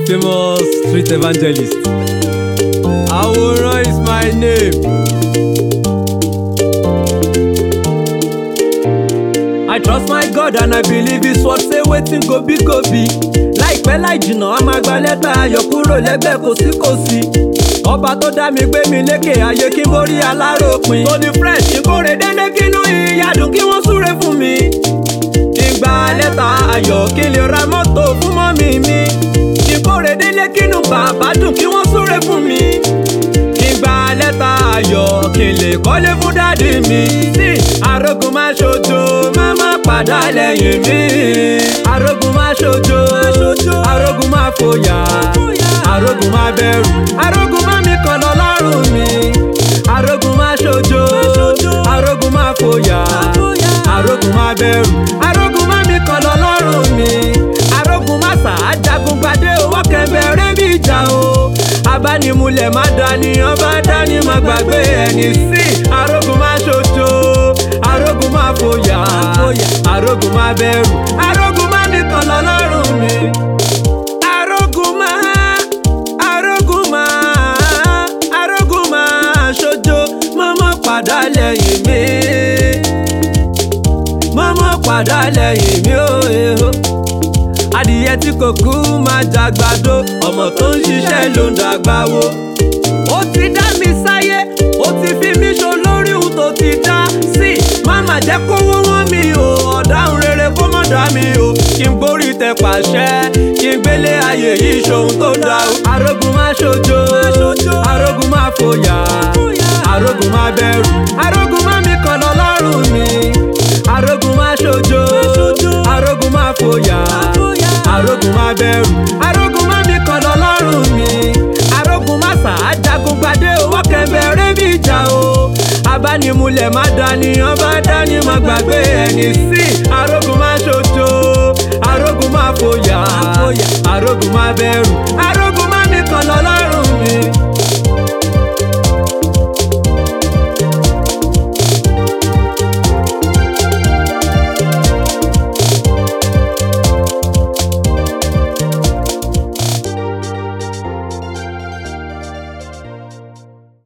famous street evangelist. Àwòrán is my name. I trust my God and I believe his word say wetin go be go be. Láìpẹ́ láì jìnnà a máa gba lẹ́tà ayọ̀ kúrò lẹ́gbẹ́ kòsíkòsí. Ọba tó dá mi gbé mi lékè ayé kí n borí aláròpin. Tony fresh ìkórè délé kínú ìyàdùn kí wọ́n súre fún mi. Kí n gba lẹ́tà ayọ̀ kí n lè ra mọ́tò fún mọ́mì mi. Ìkórè délé kínú bàbá dùn kí wọ́n súre fún mi. Kí n gba lẹ́tà ayọ̀ kí n lè kọ́lé fún dádì mi. Sí arógun máa ṣojo má má padà lẹ́yìn mi. Arógun máa ṣojo arógun máa fòyà. Arógun máa bẹ̀rù arógun máa mi kàn lọ lọ́rùn mi. Arógun máa ṣojo arógun máa fòyà. Arógun máa bẹ̀rù arógun máa mi kàn lọ lọ́rùn mi. Arógun máa sà á jagun gbadé owó kẹ̀mbẹ̀rẹ̀ bí ìjà o. Abánimulẹ̀ má dání ọba dání má gbàgbé ẹni sí. Arógun máa ṣojo arógun máa fòyà. Arógun máa bẹ̀rù arógun máa mi kàn lọ lọ́rùn mi. Arógun máa arógun máa arógun máa ṣojo mọ́mọ́ padà lẹ́yìn mi mọ́mọ́ padà lẹ́yìn mi ó ehó. adìyẹ tí kò kú máa jàgbàdo ọmọ tó ń ṣiṣẹ́ ló ń dàgbà wo. ó ti dá mi sáyé ó ti fi mí ṣo lórí ohun tó ti dá sí. máma jẹ́ kówó wọ́n mi o ọ̀daràn rere kó mọ̀ dá mi o. kí n gbórí tẹ pàṣẹ kí n gbélé ayé yìí ṣohun tó dá o. arógun máa ṣojo arógun máa fòyà arógun máa bẹ̀rù arógun máa mi kàn lọ lọ́rùn mi arógun máa ṣojo arógun máa fòyà arógun máa bẹ̀rù arógun máa mi kàn lọ lọ́rùn mi arógun máa sà á jagun gbadé owó kẹ̀mbẹ̀rẹ̀ bí ìjà o abánimulẹ̀ má dání ọba dání má gbàgbé ẹni sí arógun máa ṣojo arógun máa fòyà arógun máa bẹ̀rù arógun.